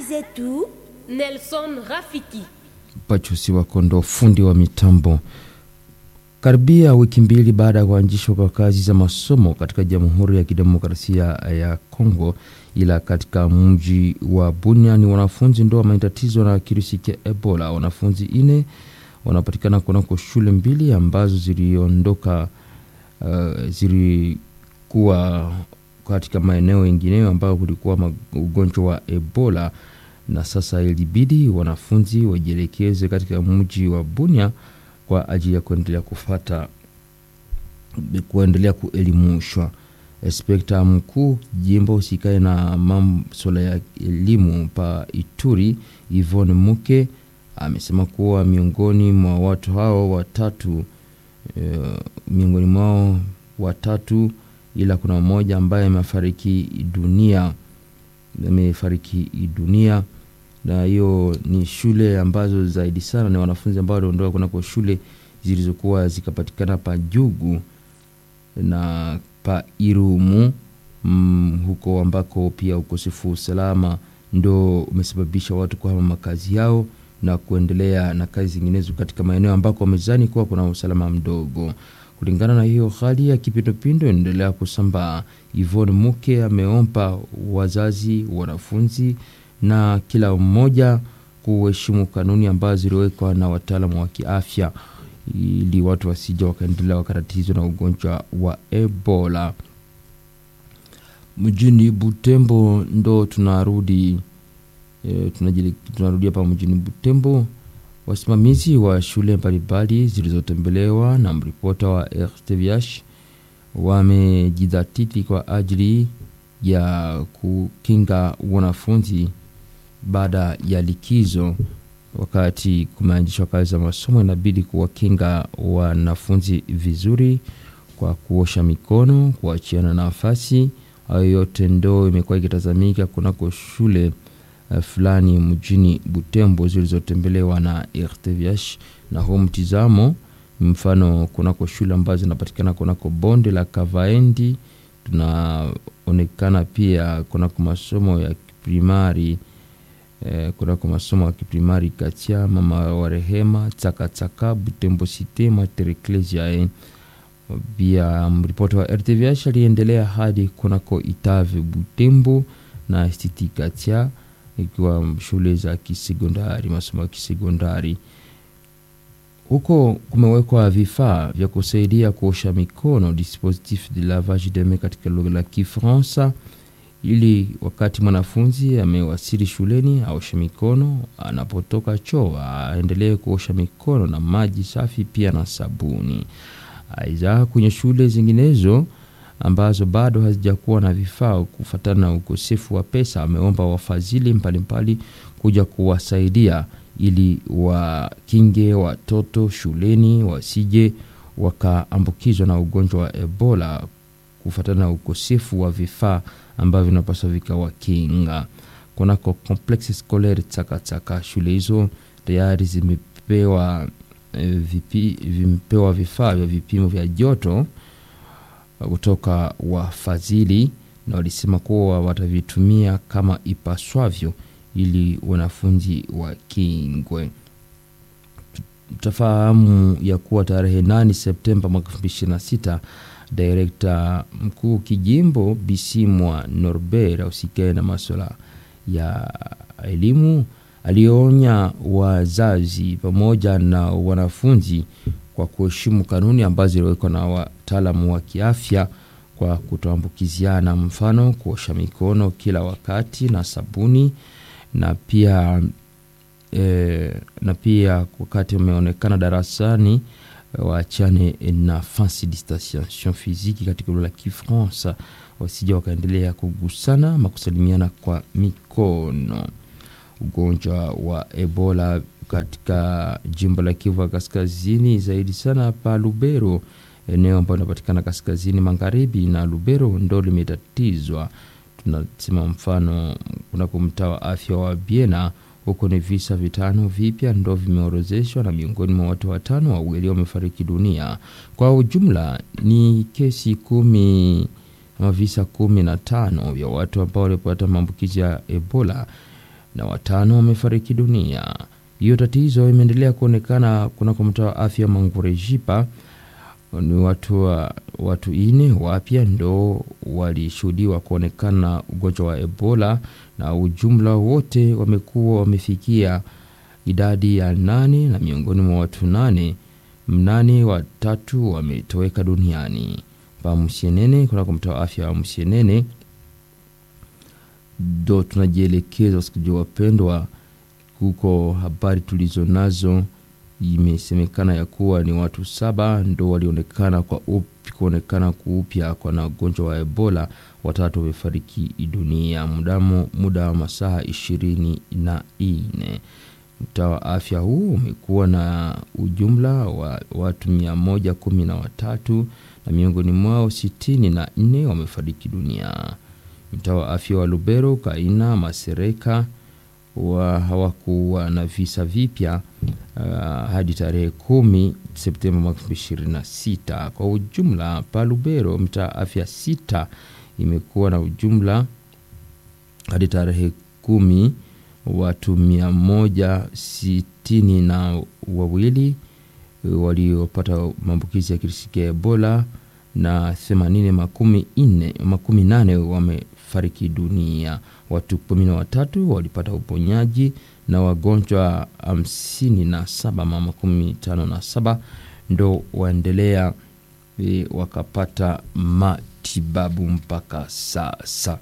zetu Nelson Rafiki. Pachusi wa Kondo, fundi wa mitambo. Karibia wiki mbili baada ya kuanzishwa kwa kazi za masomo katika Jamhuri ya Kidemokrasia ya Kongo, ila katika mji wa Bunia ni wanafunzi ndo wametatizo na kirusi cha Ebola. Wanafunzi ine wanapatikana kunako shule mbili ambazo ziliondoka uh, zilikuwa katika maeneo yengineyo ambayo kulikuwa ugonjwa wa Ebola na sasa ilibidi wanafunzi wajielekeze katika mji wa Bunia kwa ajili ya kuendelea kufata kuendelea kuelimishwa. Inspekta mkuu jimbo usikae na masuala ya elimu pa Ituri, Yvonne Muke amesema kuwa miongoni mwa watu hao watatu e, miongoni mwao watatu, ila kuna mmoja ambaye amefariki dunia amefariki dunia na hiyo ni shule ambazo zaidi sana ni wanafunzi ambao waliondoka kunako shule zilizokuwa zikapatikana pa Jugu na pa Irumu mm, huko ambako pia ukosefu wa usalama ndo umesababisha watu kuhama makazi yao na kuendelea na kazi zinginezo katika maeneo ambako wamezani kuwa kuna usalama mdogo. Kulingana na hiyo hali ya kipindupindu inaendelea kusambaa, Yvonne Muke ameomba wazazi, wanafunzi na kila mmoja kuheshimu kanuni ambazo ziliwekwa na wataalamu wa kiafya ili watu wasija wakaendelea wakatatizwa na ugonjwa wa Ebola. Mjini Butembo ndo tunarudi e, tunarudi hapa mjini Butembo. Wasimamizi wa shule mbalimbali zilizotembelewa na mripota wa RTVH wamejidhatiti kwa ajili ya kukinga wanafunzi baada ya likizo. Wakati kumeanzishwa kazi za masomo, inabidi kuwakinga wanafunzi vizuri kwa kuosha mikono, kuachiana nafasi. Hayo yote ndo imekuwa ikitazamika kunako shule uh, fulani mjini Butembo zilizotembelewa na RTVH na huu mtizamo mfano kunako shule ambazo zinapatikana kunako bonde la Kavaendi tunaonekana pia kunako masomo ya kiprimari eh, kunako masomo ya kiprimari Katia, mama wa rehema, Tsakatsaka, Butembo Cite, Mater Ecclesiae. Pia ripoti wa RTVH aliendelea hadi kunako Itave Butembo na Stiti Katia, ikiwa shule za kisekondari, masomo ya kisekondari huko kumewekwa vifaa vya kusaidia kuosha mikono dispositif de lavage de main katika lugha la Kifaransa, ili wakati mwanafunzi amewasili shuleni aoshe mikono, anapotoka choo aendelee kuosha mikono na maji safi pia na sabuni. Aidha, kwenye shule zinginezo ambazo bado hazijakuwa na vifaa kufuatana na ukosefu wa pesa, ameomba wafadhili mbalimbali kuja kuwasaidia ili wakinge watoto shuleni wasije wakaambukizwa na ugonjwa wa Ebola kufuatana na ukosefu wa vifaa ambavyo vinapaswa vikawakinga. Kunako complexe scolaire Tsakatsaka, shule hizo tayari zimepewa vipi, vimepewa vifaa vya vipimo vya joto kutoka wafadhili, na walisema kuwa watavitumia kama ipaswavyo ili wanafunzi wakingwe. Tutafahamu ya kuwa tarehe 8 Septemba mwaka 2026 direkta mkuu kijimbo Bisimwa Norbert ausikae na masuala ya elimu alionya wazazi pamoja na wanafunzi kwa kuheshimu kanuni ambazo ziliwekwa na wataalamu wa kiafya kwa kutoambukiziana, mfano kuosha mikono kila wakati na sabuni na pia e, na pia wakati umeonekana darasani waachane nafasi distanciation physique katika lugha la Kifaransa, wasija wakaendelea kugusana ama kusalimiana kwa mikono. Ugonjwa wa Ebola katika jimbo la Kivu ya Kaskazini, zaidi sana pa Lubero, eneo ambayo inapatikana kaskazini magharibi na Lubero ndo limetatizwa tunasema mfano kunako mtaa wa afya wa Biena, huko ni visa vitano vipya ndo vimeorozeshwa, na miongoni mwa watu watano wawili wamefariki dunia. Kwa ujumla ni kesi kumi ama visa kumi na tano vya watu ambao walipata maambukizi ya Ebola na watano wamefariki dunia. Hiyo tatizo imeendelea kuonekana kunako mtaa wa afya Mangurejipa. Ni watu wa, watu ine wapya ndo walishuhudiwa kuonekana ugonjwa wa Ebola na ujumla wote wamekuwa wamefikia idadi ya nane, na miongoni mwa watu nane mnane watatu wametoweka duniani pa Msienene, kunako mtaa wa afya wa Msienene ndo tunajielekeza wasikilizaji wapendwa, huko habari tulizo nazo imesemekana ya kuwa ni watu saba ndo walionekana kwa upi, kuonekana kuupya kwa na ugonjwa wa Ebola, watatu wamefariki dunia mdamo muda wa masaa ishirini na nne. Mtaa wa afya huu umekuwa na ujumla wa watu mia moja kumi na watatu na miongoni mwao sitini na nne wamefariki dunia. Mtaa wa afya wa Lubero, Kaina, Masereka wa hawakuwa na visa vipya uh, hadi tarehe kumi Septemba mwaka elfu mbili ishirini na sita. Kwa ujumla pa Lubero mtaa afya sita imekuwa na ujumla hadi tarehe kumi watu mia moja sitini na wawili waliopata maambukizi ya kirisi ya Ebola na themanini makumi nne makumi nane wamefariki dunia. Watu kumi na watatu walipata uponyaji na wagonjwa hamsini na saba ma makumi tano na saba ndo waendelea e, wakapata matibabu mpaka sasa.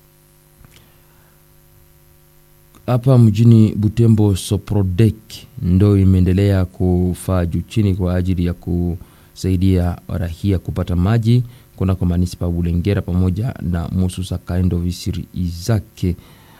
Hapa mjini Butembo, Soprodek ndo imeendelea kufaa juu chini kwa ajili ya kusaidia rahia kupata maji kunako manispa Bulengera pamoja na Mususa Kaendo Visiri Izake.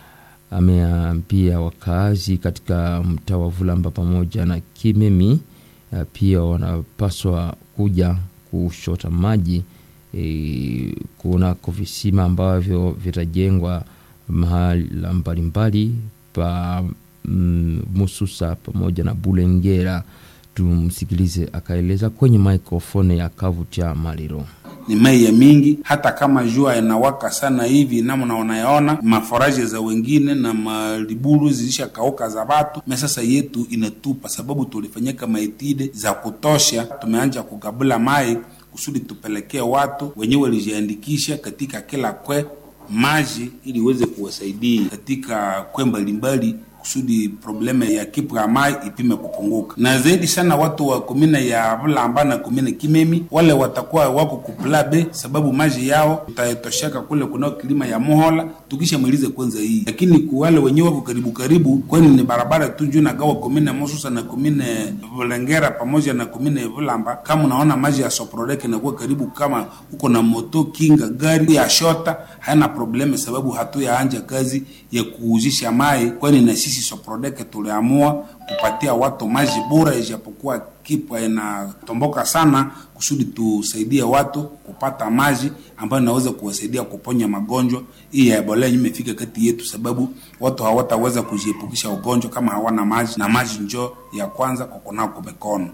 Ameambia wakaazi katika mtaa wa Vulamba pamoja na Kimemi pia wanapaswa kuja kushota maji e, kunako visima ambavyo vitajengwa mahala mbalimbali pa mm, Mususa pamoja na Bulengera. Tumsikilize akaeleza kwenye maikrofoni ya kavu cha Maliro. Ni mai ya mingi, hata kama jua inawaka sana hivi namna unayaona maforaje za wengine na maliburu zilishakauka za watu me, sasa yetu inatupa sababu tulifanyika maitide za kutosha, tumeanja kugabula mai kusudi tupelekee watu wenyewe walijiandikisha katika kila kwe maji ili iweze kuwasaidia katika kwe mbalimbali kusudi probleme ya kipra mai ipime kupunguka, na zaidi sana watu wa komine ya Vulamba na komine Kimemi wale watakuwa wako kuplabe, sababu maji yao tutayatoshaka kule kunao kilima ya Muhola tukishamalize kwanza hii, lakini kuwale wenyewe wako karibu karibu, kwani ni barabara tu juu nagawa komine Mususa na komine Vulengera pamoja na komine Vulamba. Kama unaona maji ya Soprodek inakuwa karibu, kama uko na moto kinga gari ya shota hayana probleme, sababu hatuyaanja kazi ya kuuzisha mai, kwani na sisi Soprodeke tuliamua kupatia watu maji bora, ijapokuwa kipwa inatomboka sana, kusudi tusaidie watu kupata maji ambayo inaweza kuwasaidia kuponya magonjwa hii ya Ebola yenye imefika kati yetu, sababu watu hawataweza kujiepukisha ugonjwa kama hawana maji, na maji njo ya kwanza kwa kunao kumikono.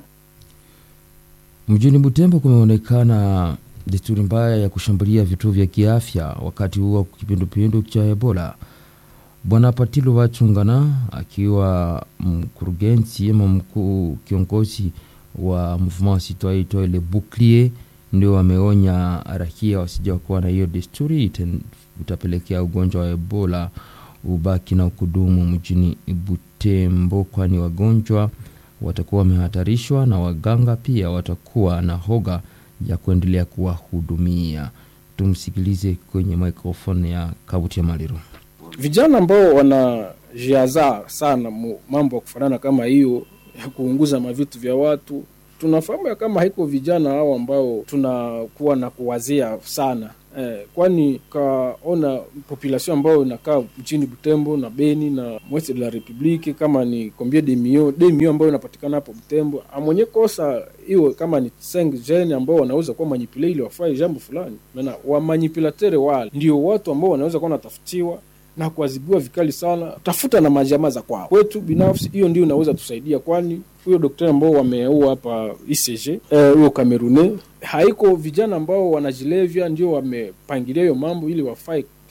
Mjini Butembo kumeonekana desturi mbaya ya kushambulia vituo vya kiafya wakati huo kipindupindu cha Ebola. Bwana Patilo Wachungana akiwa mkurugenzi ama mkuu kiongozi wa Mouvement Citoyen Itoe Le Bouclier ndio ameonya raia wasija kuwa na hiyo desturi, utapelekea ugonjwa wa Ebola ubaki na ukudumu mjini Butembo, kwani wagonjwa watakuwa wamehatarishwa na waganga pia watakuwa na hoga ya kuendelea kuwahudumia. Tumsikilize kwenye microphone ya Kabuti ya Maliro. Vijana ambao wanajiazaa sana mambo ya kufanana kama hiyo ya kuunguza mavitu vya watu, tunafahamu ya kama haiko vijana hao ambao tunakuwa na kuwazia sana eh, kwani kaona population ambayo inakaa mchini Butembo na Beni na mweste de la Republique kama ni combien de millions de millions ambayo inapatikana hapo Butembo, amwenye kosa iwe kama ni 5 jene ambao wanaweza kuwa manipule ili wafanye jambo fulani, maana wa manipulateur wale ndio watu ambao wanaweza kuwa wanatafutiwa na kuadhibiwa vikali sana, tafuta na majamaa za kwao. Kwetu binafsi, hiyo ndio inaweza tusaidia, kwani huyo daktari ambao wameua hapa ICG huyo eh, Kamerune, haiko vijana ambao wanajilevya ndio wamepangilia hiyo mambo ili wafae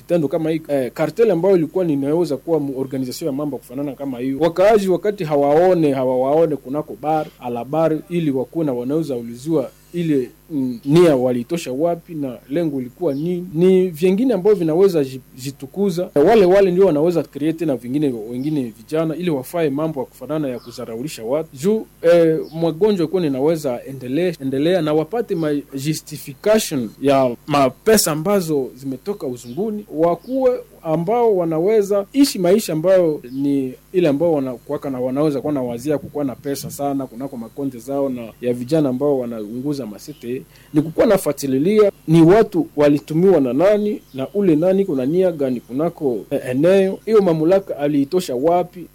kitendo kama hii eh, kartel ambayo ilikuwa ninaweza kuwa organization ya mambo kufanana kama hiyo, wakaaji wakati hawaone hawawaone kunako bar alabar, ili wakuwe na wanaweza uliziwa ile mm, nia walitosha wapi na lengo ilikuwa nini, ni vyengine ambavyo vinaweza jitukuza. Wale wale ndio wanaweza create na vingine wengine vijana, ili wafae mambo ya kufanana ya kuzaraulisha watu juu eh, magonjwa kuwa ninaweza endelea, endelea na wapate ma justification ya mapesa ambazo zimetoka uzunguni, wakuwe ambao wanaweza ishi maisha ambayo ni ile ambao wanakuwaka na wanaweza kuwa na wazia kukuwa na pesa sana kunako makonte zao, na ya vijana ambao wanaunguza masete ni kukuwa nafuatililia ni watu walitumiwa na nani na ule nani kuna nia gani kunako eh, eneo hiyo, mamlaka aliitosha wapi?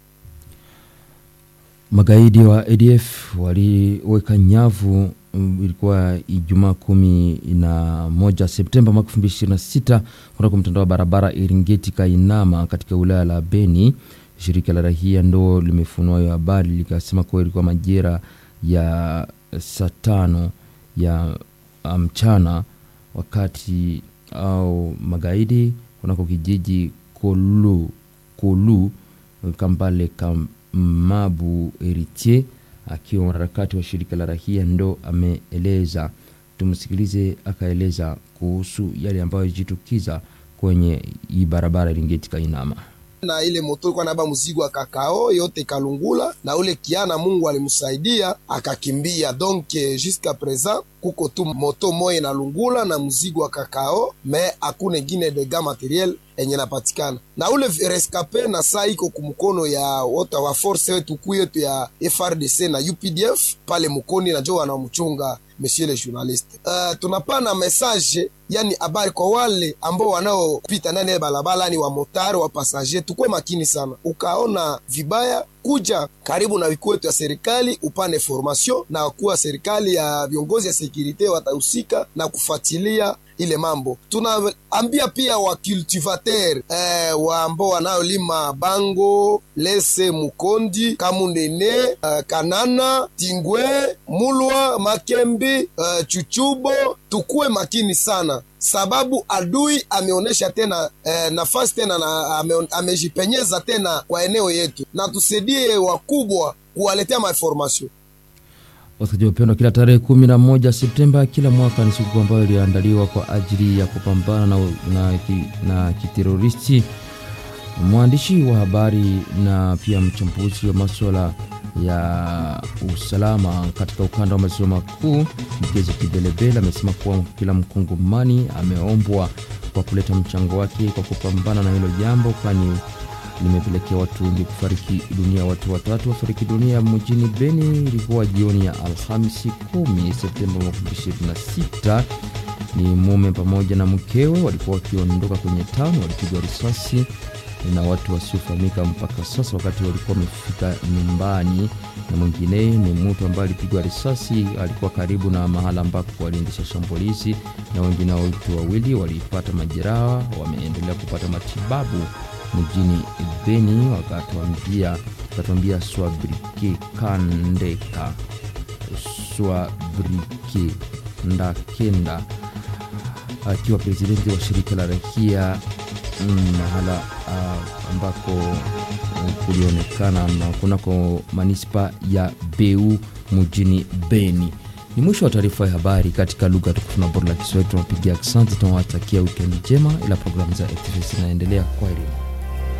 Magaidi wa ADF waliweka nyavu ilikuwa Ijumaa kumi na moja Septemba mwaka elfu mbili ishirini na sita kunako mtandao wa barabara Iringeti Kainama katika wilaya la Beni. Shirika la rahia ndo limefunua hiyo habari likasema kuwa ilikuwa majira ya saa tano ya mchana, wakati au magaidi kunako kijiji Kolu Kolu Kambale Kamabu Eritier akiwa mwanaharakati wa shirika la rahia ndo ameeleza. Tumsikilize akaeleza kuhusu yale ambayo yajitukiza kwenye hii barabara Iringeti Kainama na ile moto ilikuwa naba mzigo wa kakao yote kalungula, na ule kiana Mungu alimsaidia akakimbia. Donc jusqu'à présent kuko tu moto moya na lungula na mzigo wa kakao, me hakuna ingine dega materiel enye napatikana na ule rescape na saa iko kumkono ya wota wa force wetu kuu yetu ya FRDC na UPDF pale mukoni na jo wanamchunga monsieur le journaliste. Uh, tunapana message yani habari kwa wale ambao wanaopita ndani ya barabara, ni wa motari wa passager, tukwe makini sana. Ukaona vibaya kuja karibu na vikuu wetu ya serikali upane formation na kuwa serikali ya viongozi ya sekurite watahusika na kufuatilia ile mambo. Tunaambia pia wa cultivateur eh, wa ambao wanaolima bango lese mukondi kamundene eh, kanana tingwe mulwa makembi eh, chuchubo, tukuwe makini sana sababu adui ameonyesha tena eh, nafasi tena na ame, amejipenyeza tena kwa eneo yetu, na tusaidie wakubwa kuwaletea mainformation. Wasikilizaji wapendwa, kila tarehe kumi na moja Septemba kila mwaka ni siku ambayo iliandaliwa kwa ajili ya kupambana na, na, na kiteroristi. Mwandishi wa habari na pia mchambuzi wa maswala ya usalama katika ukanda wa maziwa makuu Mgezo Kibelebele amesema kuwa kila mkongomani ameombwa kwa kuleta mchango wake kwa kupambana na hilo jambo, kwani limepelekea watu wengi kufariki dunia. Watu watatu wafariki dunia mjini Beni, ilikuwa jioni ya Alhamisi 10 Septemba 2026. Ni mume pamoja na mkewe walikuwa wakiondoka kwenye town, walipigwa risasi na watu wasiofahamika mpaka sasa, wakati walikuwa wamefika nyumbani. Na mwingine ni mtu ambaye alipigwa risasi, alikuwa karibu na mahala ambapo waliendesha shambulizi, na wengine watu wawili walipata majeraha, wameendelea kupata matibabu mjini Beni. Wakatuambia wakatuambia swabrike kandeka swabrike ndakenda akiwa presidenti wa shirika la rakia mahala uh, ambako uh, kulionekana na kunako manispa ya Beu mjini Beni. Ni mwisho wa taarifa ya habari katika lugha tukufu na bora la Kiswahili. Tunapigia asante, tunawatakia wikendi njema, ila programu za ATV zinaendelea. Kwa heri.